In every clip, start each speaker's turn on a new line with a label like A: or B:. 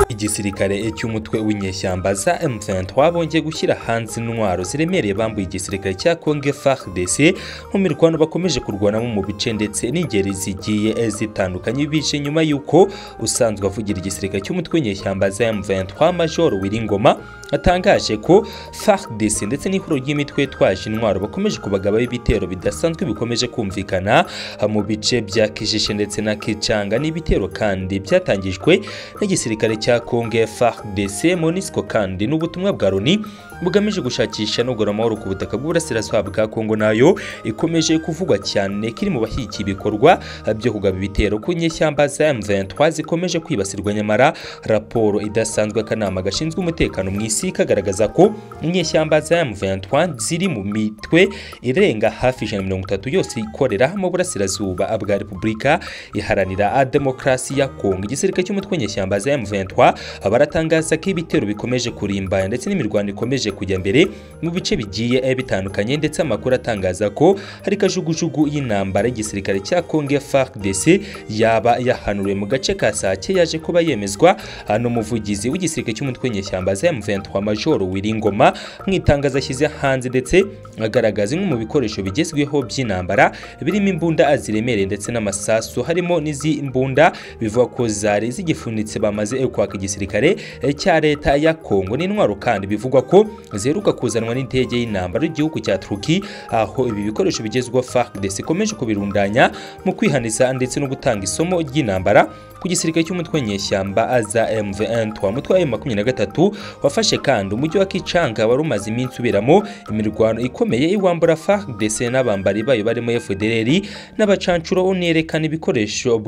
A: igisirikare cy'umutwe w'inyeshyamba za M23 bongeye gushyira hanze intwaro ziremereye bambuye igisirikare cya Congo FARDC mu mirwano bakomeje kurwanamo mu bice ndetse n'ingeri zigiye zitandukanye bice nyuma y'uko usanzwe avugira igisirikare cy'umutwe w'inyeshyamba za M23 Major Wiringoma atangaje ko FARDC ndetse n'ihuriro ry'imitwe yitwaje intwaro bakomeje kubagabaho ibitero bidasanzwe bikomeje kumvikana mu bice bya Kijishe ndetse na Kicanga n'ibitero kandi byatangijwe n'igisirikare cya Congo FARDC MONUSCO kandi n'ubutumwa bwa Loni bugamije gushakisha nugura amahoro ku butaka bw'uburasirazuba bwa Congo nayo ikomeje kuvugwa cyane kiri mu bashyigikiye ibikorwa byo kugaba ibitero ku nyeshyamba za M23 zikomeje kwibasirwa nyamara raporo idasanzwe akanama gashinzwe umutekano mu isi kagaragaza ko inyeshyamba za M23 ziri mu mitwe irenga hafi 130 yose ikorera mu burasirazuba bwa Repubulika iharanira demokarasi ya Kongo igisirikare cy'umutwe nyeshyamba za M23 baratangaza ko ibitero bikomeje kurimba ndetse n'imirwano ikomeje kujya mbere mu bice bigiye bitandukanye ndetse amakuru atangaza ko hari kajugujugu y'intambara y'igisirikare cya Congo FARDC yaba yahanuriwe mu gace ka Sake yaje kuba yemezwa n'umuvugizi w'igisirikare cy'umutwe nyeshyamba za M23 Major Wiringoma mu itangazo ashyize hanze ndetse agaragaza imwe mu bikoresho bigezweho by'intambara birimo imbunda ziremereye ndetse n'amasasu harimo n'izi mbunda bivuga ko zari zigifunitse bamaze kwaka igisirikare cya leta ya Kongo n'intwaro kandi bivugwa ko ziheruka kuzanwa n'indege y'intambara y'igihugu cya Turki aho ibi bikoresho bigezweho FARDC ikomeje kubirundanya mu kwihaniza ndetse no gutanga isomo ry'intambara ku gisirikare cy'umutwe nyeshyamba za M23 mutwe wa M23 wafashe kandi umujyi wa Kichanga wari umaze iminsi uberamo imirwano ikomeye iwambura FARDC n'abambari bayo barimo FDLR n'abacancuro unerekana ibikoresho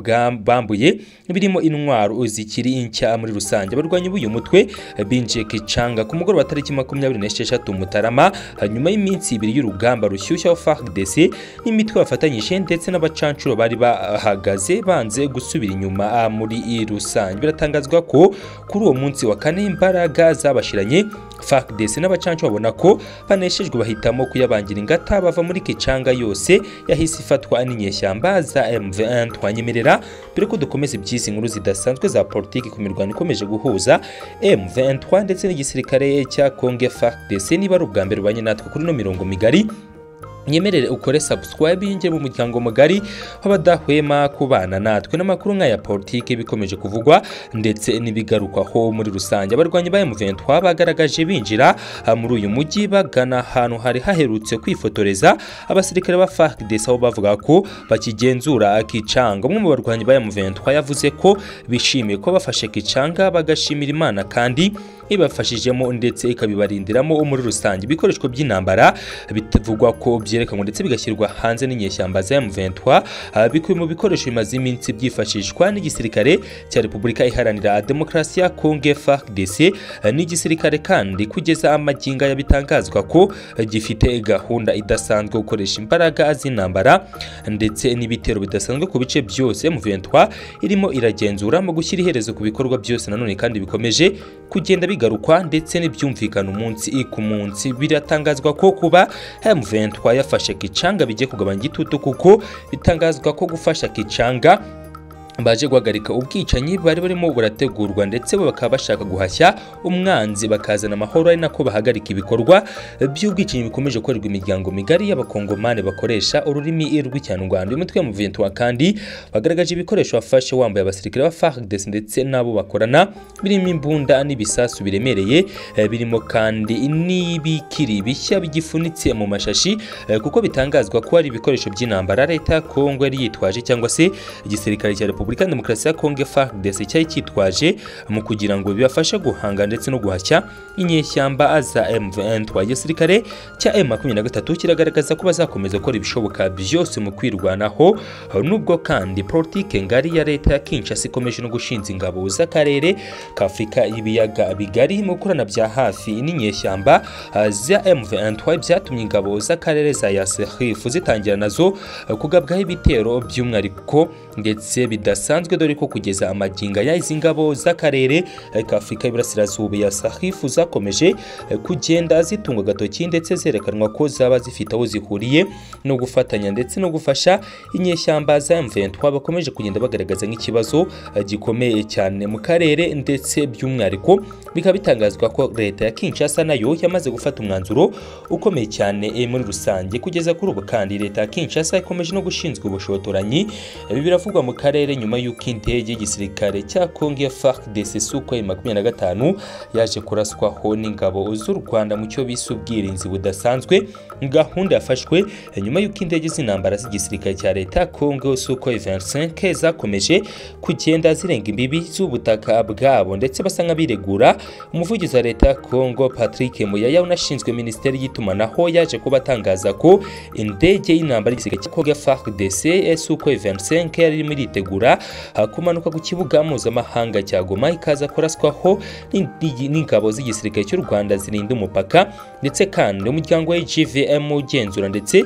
A: bambuye birimo intwaro zikiri nshya muri rusange abarwanyi b'uyu mutwe binjiye Kichanga ku mugoroba wa tariki 26 Mutarama nyuma y'iminsi ibiri y'urugamba rushyushya wa FARDC n'imitwe bafatanyije ndetse n'abacancuro bari bahagaze banze gusubira inyuma muri rusange biratangazwa ko kuri uwo munsi wa kane imbaraga zabashiranye FARDC n'abacancu babona ko baneshejwe bahitamo kuyabangira ingata bava muri Kicanga yose yahise ifatwa n'inyeshyamba za M23 twanyemerera mbere ko dukomeza iby'izi nkuru zidasanzwe za politiki ku mirwano ikomeje guhuza M23 ndetse n'igisirikare cya Congo FARDC niba ari ubwa mbere ubanye natwe kuri no mirongo migari nyemerere ukore subscribe yinjye mu muryango mugari w'abadahwema kubana natwe n'amakuru nk'aya politiki bikomeje kuvugwa ndetse n'ibigarukwaho muri rusange abarwanyi ba M23 bagaragaje binjira muri uyu mujyi bagana ahantu hari haherutse kwifotoreza abasirikare ba FARDC aho bavuga ko bakigenzura Kicanga umwe mu barwanyi ba M23 yavuze ko bishimiye ko bafashe Kicanga bagashimira Imana kandi ibafashijemo ndetse ikabibarindiramo muri rusange ibikoreshwa by'intambara bitavugwa ko byerekanwa ndetse bigashyirwa hanze n'inyeshyamba za M23 bikubiye mu bikoresho bimaze iminsi byifashishwa n'igisirikare cya Repubulika Iharanira Demokarasi ya Congo FARDC n'igisirikare kandi kugeza amaginga yabitangazwa ko gifite gahunda idasanzwe gukoresha imbaraga z'intambara ndetse n'ibitero bidasanzwe ku bice byose M23 irimo iragenzura mu gushyira iherezo ku bikorwa byose nanone kandi bikomeje kugenda bigarukwa ndetse n'ibyumvikana umunsi ku munsi biratangazwa ko kuba M23 yafashe Kicanga bijye kugabanya igitutu kuko bitangazwa ko gufasha Kicanga baje guhagarika ubwicanyi bari barimo burategurwa ndetse bakaba bashaka guhashya umwanzi bakazana amahoro ari nako bahagarika ibikorwa by'ubwicanyi bikomeje gukorerwa imiryango migari y'abakongomani bakoresha ururimi rw'ikinyarwanda umutwe wa muventwa kandi bagaragaje ibikoresho bafashe wambaye abasirikare ba FARDC ndetse n'abo bakorana birimo imbunda n'ibisasu biremereye birimo kandi n'ibikiri bishya bigifunitse mu mashashi kuko bitangazwa ko ari ibikoresho by'intambara leta ya Kongo yari yitwaje cyangwa se igisirikare cya Repubulika Demokarasi ya Kongo FARDC cyari cyitwaje mu kugira ngo bibafashe guhanga ndetse no guhashya inyeshyamba za M23 igisirikare cya M23 kiragaragaza ko bazakomeza gukora ibishoboka byose mu kwirwanaho nubwo kandi politike ngari ya leta ya Kinshasa ikomeje no gushinza ingabo z'akarere k'Afrika y'ibiyaga bigari mu gukorana bya hafi n'inyeshyamba za M23 byatumye ingabo z'akarere za Yasserif zitangira nazo kugabwaho ibitero by'umwihariko ndetse bida bidasanzwe dore ko kugeza amaginga ya izi ngabo z'akarere eh, k'Afurika y'Iburasirazuba ya Sahifu zakomeje eh, kugenda zitungwa agatoki ndetse zerekanwa ko zaba zifite aho zihuriye no gufatanya ndetse no gufasha inyeshyamba za M23 bakomeje kugenda bagaragaza nk'ikibazo eh, gikomeye cyane mu karere ndetse by'umwihariko bikaba bitangazwa ko leta ya Kinshasa nayo yamaze gufata umwanzuro ukomeye cyane eh, muri rusange kugeza kuri ubu kandi leta ya Kinshasa ikomeje no gushinzwa ubushotoranyi ibi biravugwa mu karere nyuma y'uko indege y'igisirikare cya Congo FARDC Sukhoi 25 yaje kuraswaho n'ingabo z'u Rwanda mu cyo bise ubwirinzi budasanzwe gahunda yafashwe nyuma y'uko indege z'intambara z'igisirikare cya leta ya Congo Sukhoi 25 zakomeje kugenda zirenga imbibi z'ubutaka bwabo ndetse basa nk'abiregura umuvugizi wa leta ya Congo Patrick Muyaya unashinzwe minisiteri y'itumanaho yaje kuba atangaza ko indege y'intambara y'igisirikare cya Congo FARDC Sukhoi 25 yari irimo iritegura ah, kumanuka ku kibuga mpuzamahanga cya Goma ikaza kuraswaho n'indi- n'ingabo z'igisirikare cy'u Rwanda zirinda umupaka ndetse kandi umuryango wa GVM ugenzura ndetse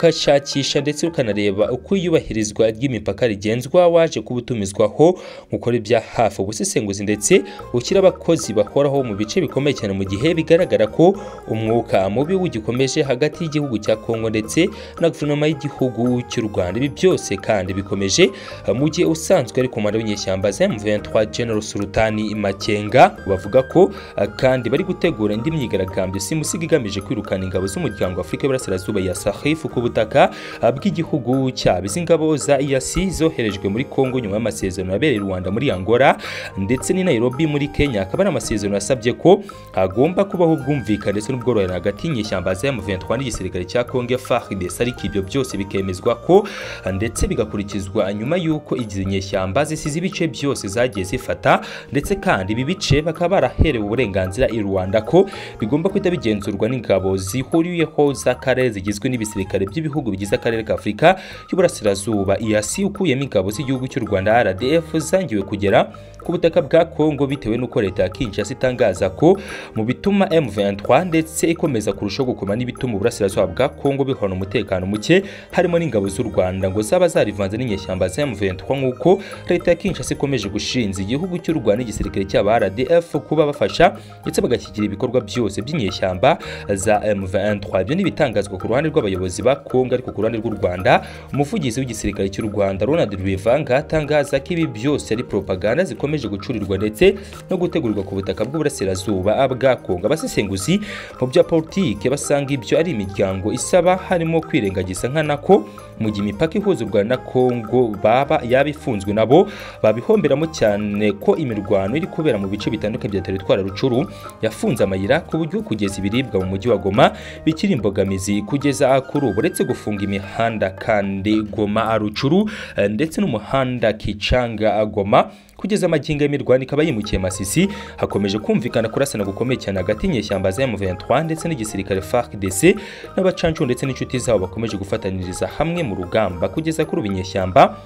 A: ugashakisha ndetse ukanareba uko iyubahirizwa ry'imipaka rigenzwa waje kuba utumizwaho gukora ibya hafi ubusesenguzi ndetse ushyira abakozi bahoraho mu bice bikomeye cyane mu gihe bigaragara ko umwuka mubi ugikomeje hagati y'igihugu cya Kongo ndetse na guverinoma y'igihugu cy'u Rwanda ibi byose kandi bikomeje mu gihe usanzwe ari komanda w'inyeshyamba za M23 General Sultani Makenga bavuga ko ah, kandi bari gutegura indi myigaragambyo simusiga igamije kwirukana ingabo z'umuryango w'Afurika y'Iburasirazuba ya Sahel ku butaka ah, bw'igihugu cyabo izi ngabo za EAC zoherejwe muri Kongo nyuma y'amasezerano yabereye i Rwanda muri Angola ndetse n'i Nairobi muri Kenya akaba ari amasezerano yasabye ko hagomba kubaho ubwumvikane ndetse n'ubworoherane hagati y'inyeshyamba za M23 n'igisirikare cya Congo FARDC ariko ibyo byose bikemezwa ko ah, ndetse bigakurikizwa nyuma y'uko izi nyeshyamba zisize ibice byose zagiye zifata ndetse kandi ibi bice bakaba baraherewe uburenganzira i Rwanda ko bigomba kuhita bigenzurwa n'ingabo zihuriyeho z'akarere zigizwe n'ibisirikare by'ibihugu bigize akarere ka Afurika y'Uburasirazuba EAC ukuyemo ingabo z'igihugu cy'u Rwanda RDF zangiwe kugera ku butaka bwa Kongo bitewe n'uko leta ya Kinshasa itangaza ko mu bituma M23 ndetse ikomeza kurushaho gukoma n'ibituma uburasirazuba bwa Kongo bihorana umutekano muke harimo n'ingabo z'u Rwanda ngo zaba zarivanze n'inyeshyamba za M23 nk'uko leta ya Kinshasa ikomeje gushinza igihugu cy'u Rwanda n'igisirikare cy'aba RDF kuba bafasha ndetse bagashyigikira ibikorwa byose by'inyeshyamba za M23 ibyo ni ibitangazwa ku ruhande rw'abayobozi ba Kongo ariko ku ruhande rw'u Rwanda umuvugizi w'igisirikare cy'u Rwanda Ronald Rwivanga atangaza ko ibi byose ari propaganda zikomeje gucurirwa ndetse no gutegurirwa ku butaka bw'uburasirazuba bwa Kongo abasesenguzi mu bya politike basanga ibyo ari imiryango isaba harimo kwirengagiza nkanako mu gihe imipaka ihuza u Rwanda na Kongo baba yaba ifunzwe nabo babihomberamo cyane ko imirwano iri kubera mu bice bitandukanye bya teritwari ya Rucuru yafunze amayira ku buryo kugeza ibiribwa mu mujyi wa Goma bikiri imbogamizi kugeza kuri ubu uretse gufunga imihanda kandi Goma Rucuru eh, ndetse n'umuhanda Kicanga Goma kugeza amagingo y'imirwano ikaba yimukiye Masisi hakomeje kumvikana kurasana gukomeye cyane hagati y'inyeshyamba za M23 ndetse n'igisirikare FARDC n'abacancu ndetse n'inshuti zabo bakomeje gufataniriza hamwe mu rugamba kugeza kuri ubu inyeshyamba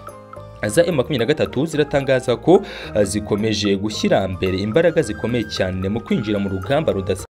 A: za M23 ziratangaza ko eh, zikomeje gushyira mbere imbaraga zikomeye cyane mu kwinjira mu rugamba rudasa